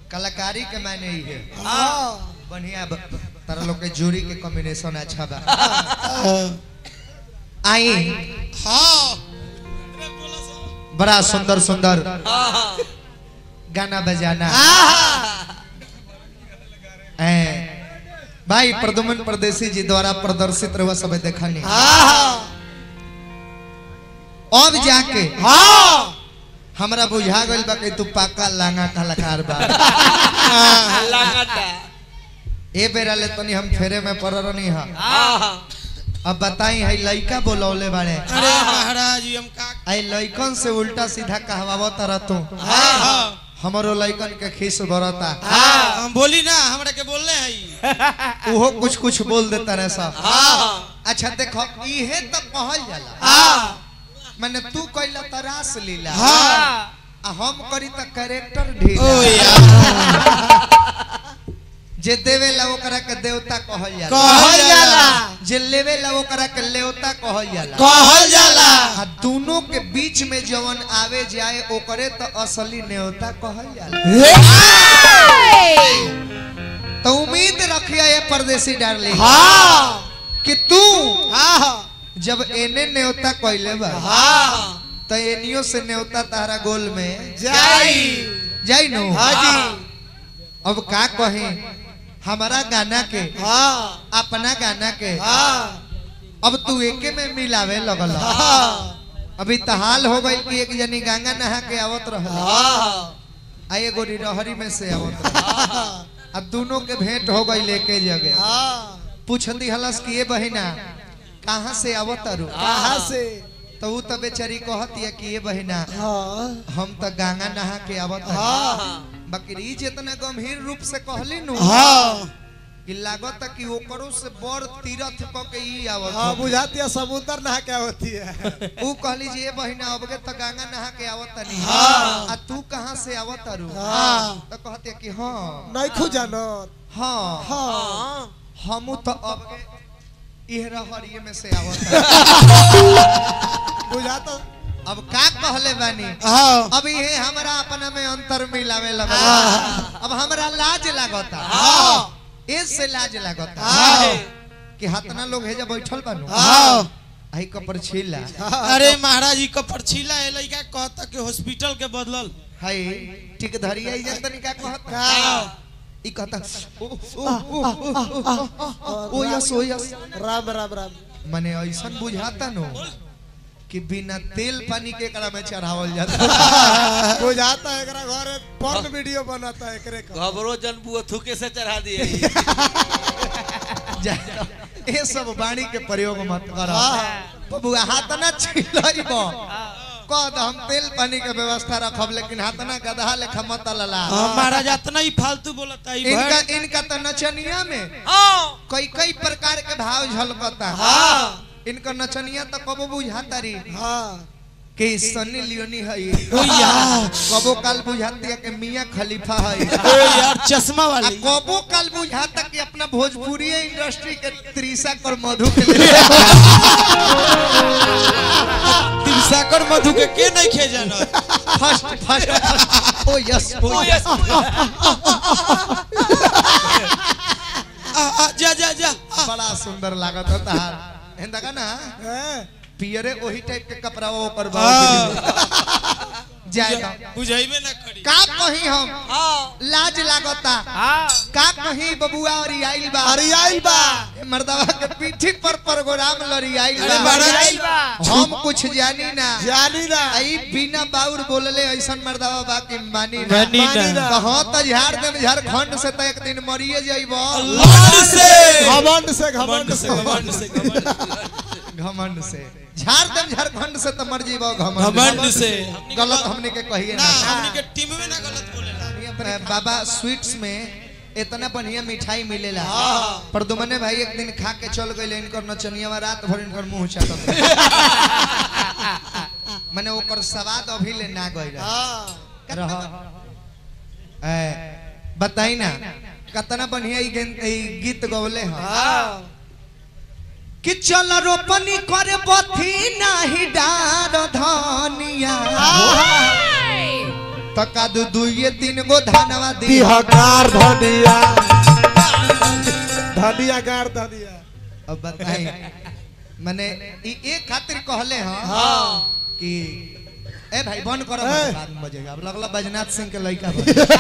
कलाकारी के मायने ही है हाँ बढ़िया ब- तारा लोग के जोड़ी के कॉम्बिनेशन अच्छा बा हाँ आई हाँ बड़ा सुंदर सुंदर गाना बजाना ए, भाई प्रदुमन परदेसी जी द्वारा प्रदर्शित रहुआ सब देखनी अब जाके हाँ हमरा बुझा गइल बा कि तू पाका लांगा कलाकार बा ए बेरा ले तनी हम फेरे में पड़ रहनी हा अब बताई है लइका बोलौले बाड़े अरे महाराज जी हम का आई लइकन से उल्टा सीधा कहवावत रह तू हाँ हाँ हमरो लइकन के खीस बरता हाँ हम बोली ना हमरा के बोलले हई उहो कुछ कुछ बोल देता रहे सब हाँ अच्छा देखो इहे तो कहल जाला हाँ माने तू कइला त रास लीला हाँ आ हम करी त कैरेक्टर ओ ढीला यार जे देवेला ओकरा के देवता कहल जाला कहल जाला जे लेवेला ओकरा के लेवता कहल जाला कहल जाला आ दोनों के बीच में जवन आवे जाए ओकरे तो असली नेवता कहल जाला तो उम्मीद रखिया ये परदेसी डार्लिंग हाँ कि तू हाँ जब एने नेवता कहले बा हाँ तो एनियो से नेवता तारा गोल में जाई जाई नो हाँ जी अब का कहे हमारा गाना के हाँ अपना गाना के हाँ अब तू एके में मिलावे लगल हाँ अभी तहाल हो गई कि एक जनी गंगा नहा के आवत रह हाँ आ एगो रहरी में से आवत रह अब दोनों के भेंट हो गई लेके जगह हाँ पूछती हलस कि ये बहिना कहाँ से आवत रू कहाँ से तो ऊ तो बेचारी कहती है कि ये बहिना हाँ हम तो गंगा नहा के आवत हनी। हाँ बाकी ई जितना गंभीर रूप से कहली नु हाँ कि लागत कि ओकरो से बड़ तीरथ क के ई आवत हाँ हो। बुझाती है समुद्र नहा क्या होती है ऊ कहली जी ये बहिना अबगे तो गंगा नहा के आवत तनी हाँ। आ तू कहाँ से आवत रू हाँ। तो कहते कि हाँ नहीं खुजानो हाँ हाँ हमू तो अबगे इहरा हरिये में से आवत बुझाता अब का कहले बानी हाँ अब ये हमरा अपना में अंतर मिलावे लगा हाँ। अब हमरा लाज लागता हाँ। इससे लाज लागता हाँ। कि हतना लोग हेजा बैठल बानू हाँ आई कपर छीला अरे महाराज जी का परछीला है लड़का कहता कि हॉस्पिटल के बदलल हाय ठीक धरिया ई जतनी का कहता का ई कहता ओ ओ ओ, ओ, ओ, ओ yes oh yes Ram Ram Ram माने ऐसन बुझाता नो कि बिना तेल पानी के एकरा में चढ़ावल जाता बुझाता है एकरा घर में porn वीडियो बनाता है एकरे का घबरो जन बुआ थूके से चढ़ा दिए जा- ये सब वाणी के प्रयोग मत कर हाँ। बबुआ हाथ ना छिलइब कह द हम तेल पानी के व्यवस्था रखब लेकिन हाथ ना गधा लेखा मत लला हाँ, महाराज इतना ही फालतू बोलता है इनका इनका तो नचनिया में कई कई प्रकार के भाव झलकता हाँ इनका नचनिया तो कबो बुझाता रही हाँ कि सन्नी लियोनी है ओ यार कबो काल बुझाती है कि मियाँ खलीफा है ओ यार चश्मा आ वाली कबो काल बुझाता कि अपना भोजपुरी इंडस्ट्री के त्रिशा कर मधु के लिए तिरसाकर मधु के के नहीं खे जाना फर्स्ट फर्स्ट ओ यस ओ यस आ, आ, जा जा जा आ, बड़ा सुंदर लागत होता है हेंदा का ना हैं? पियरे वही टाइप के कपड़ा वो पर हाँ। जाए ना बुझाइबे ना करी का कहीं हम लाज लागता का कहीं बबुआ और आइल बा अरे आइल बा मर्दवा के पीठी पर प्रोग्राम लड़ी आइल अरे बा महाराज हम कुछ जानी ना जानी ना आई बिना बाउर बोलले ऐसन मर्दवा बा कि मानी ना मानी ना। कहो तो झाड़ देम झारखंड से तो एक दिन मरिए जाइबो घमंड से घमंड से घमंड घमंड से से घमंड से घमंड घमंड से झाड़ देम झारखंड से तो मर जाइबो घमंड घमंड से गलत हमने के कहिए ना ना हमनी के टीम में ना गलत बोलेला बाबा स्वीट्स में इतना बढ़िया मिठाई मिलेला हाँ। पर दुमने भाई एक दिन खा के चल गए इनकर नचनिया रात भर इनकर मुंह चाटत माने ओकर स्वाद अभी ले ना गइल हां रह ए बताई ना कितना बढ़िया ई गीत ई गीत गवले ह हां कि चल रोपनी करे बथी नाही डार धनिया तो का दू दुइये तीन गो धानवा दी दिहकार धनिया धनिया गार धनिया अब बताई मने ई एक खातिर कहले हां हाँ कि ए भाई बंद करो ए। बाद में बजेगा अब लगला बजनाथ सिंह के लड़का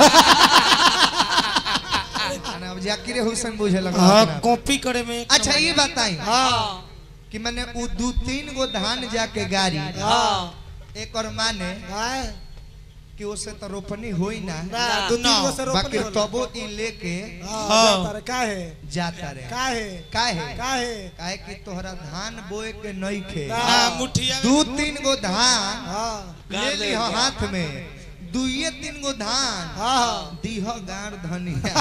बन अब जाकिर हुसैन बुझे लगा हाँ अपना। कॉपी करे में एक अच्छा ये बताई हाँ कि मैंने उ दू तीन गो धान जाके गाड़ी हाँ एक और माने हाँ कि उससे तो रोपनी होई ना ना दू तीन गो से बाकी रोपनी होला। तबो ई लेके हाँ हाँ। जाता रे काहे जाता रे काहे काहे काहे काहे कि तोहरा धान बोए के नहीं खे ना। हाँ मुठिया दू तीन गो धान हाँ ले ली हो हाथ में दुइये तीन गो धान हाँ दीह गाड़ धनिया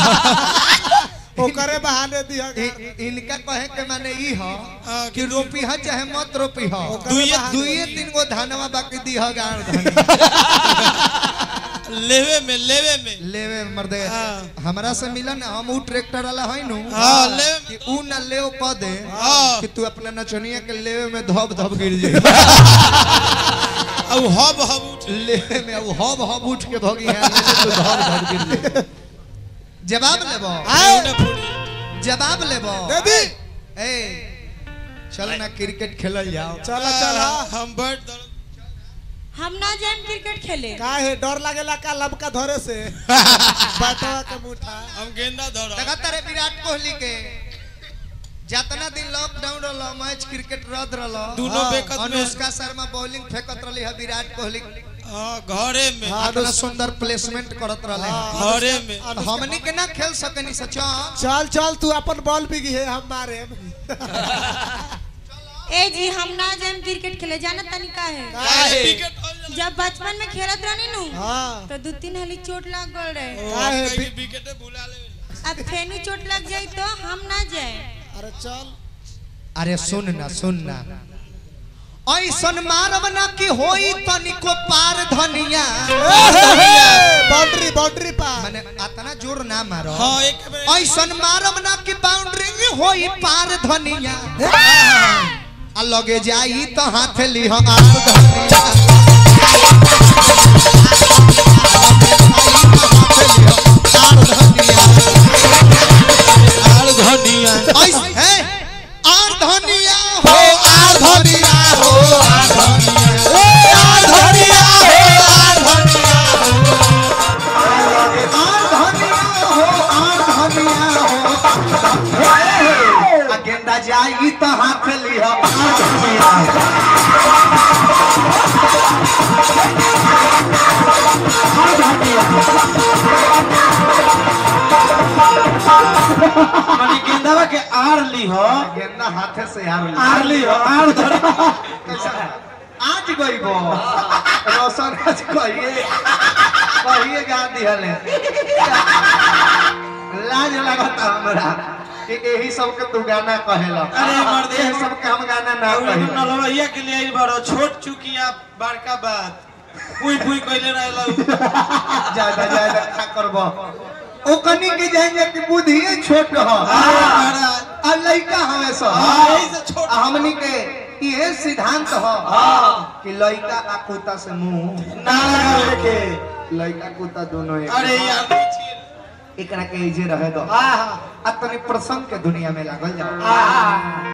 ओकरे बहाने दिया इ- इ- इनका कहे के माने ई हो हाँ, कि रोपी ह चाहे मत रोपी हो दुइये- दुइये तीन गो धानवा बाकी दीह गाड़ धनिया लेवे में लेवे में लेवे मर्दे हाँ। हमरा से मिलन हम ऊ ट्रैक्टर वाला है नु हाँ, लेवे में। कि ऊ ना लेव क दे हाँ। कि तू अपना नचनिया के लेवे में धब धब गिर जाए अब हब हब उठ लेवे में ऊ हब हब उठ के भगी है तू धब धब गिर जाए जवाब लेबो केहू ना फूटी जवाब लेबो दे दी ए चल ना क्रिकेट खेलल जाओ चला चला हम बैठ दौड़ हम ना जाएम क्रिकेट खेले काहे डर लागेला का लमका धरे से बैठवा के मुठा हम गेंदा धरा लगातार विराट कोहली के जितना दिन लॉकडाउन रहलो मैच क्रिकेट रद्द रहलो दोनों बेकत में अनुष्का शर्मा बॉलिंग फेंकत रहली है विराट कोहली हाँ घरे में इतना सुंदर प्लेसमेंट करत रहले हैं। घरे में तो हमनी के ना खेल सकनी सचा चल चल तू अपन बॉल बिगी है हम मारे ए जी हम ना जाएम क्रिकेट खेले जानत तनी का है काहे विकेट हो जाला। जब बचपन में खेलत रहनी नु हाँ तो दो तीन हली चोट लग गल रहे ओ, काहे कहीं बि- विकेटे भुला ले अब फेनु चोट लग जाई तो हम ना जाए अरे चल अरे सुन ना सुन ना ऐसन मारब ना कि होई तनिको पार धनिया बाउंड्री बाउंड्री पा माने अतना जोर ना मारो हाँ एक बेर ऐसन मारब ना कि बाउंड्री होई पार धनिया आ लगे जाई तो हाथ ली हम आर धनिया आर धनिया आर धनिया ऐस- है आर धनिया हो आर धनिया हो आर धनिया ओ आर धनिया हो आर धनिया आर धनिया हो आर धनिया हो आ गेंदा जाई तो हाथ लिह आर धनिया मनी गेंदावा के आर ली हो गेंदा हाथे से यार आर ली हो आर धर आज गईबो रोशन आज कहिए कहिए गा दिहले लाज लगता हमरा कि यही सब के तू गाना कहेला अरे मर्दे, यही सब के हम गाना ना कहे नलवैया के लिए बड़ो छोट चुकी आप बड़का बात पुई पुई कइले रहलो ज्यादा ज्यादा खा करबो ओकनी के जाएंगे कि बुद्धि छोट हो महाराज आ लइका हमें सब हाँ, यही से छोट आ हमनी के ये सिद्धांत हो कि लइका आ कुत्ता से मुंह ना लगावे के लइका कुत्ता दोनों एक अरे यार देखिए एकरा के इजे रहे दो हाँ आ तनी प्रसंग के दुनिया में लागल जाओ